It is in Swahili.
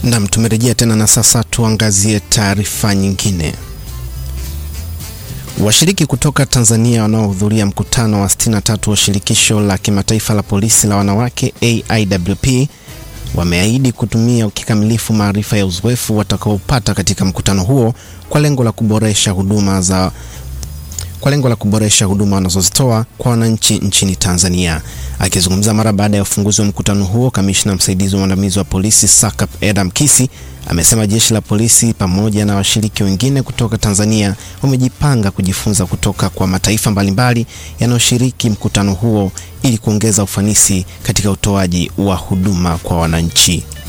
Nam, tumerejea tena na sasa tuangazie taarifa nyingine. Washiriki kutoka Tanzania wanaohudhuria mkutano wa 63 wa shirikisho la kimataifa la polisi la wanawake AIWP wameahidi kutumia kikamilifu maarifa ya uzoefu watakaopata katika mkutano huo kwa lengo la kuboresha huduma za kwa lengo la kuboresha huduma wanazozitoa kwa wananchi nchini Tanzania. Akizungumza mara baada ya ufunguzi wa mkutano huo, kamishna msaidizi wa mwandamizi wa polisi SACP Adam Kisi amesema jeshi la polisi pamoja na washiriki wengine kutoka Tanzania wamejipanga kujifunza kutoka kwa mataifa mbalimbali yanayoshiriki mkutano huo ili kuongeza ufanisi katika utoaji wa huduma kwa wananchi.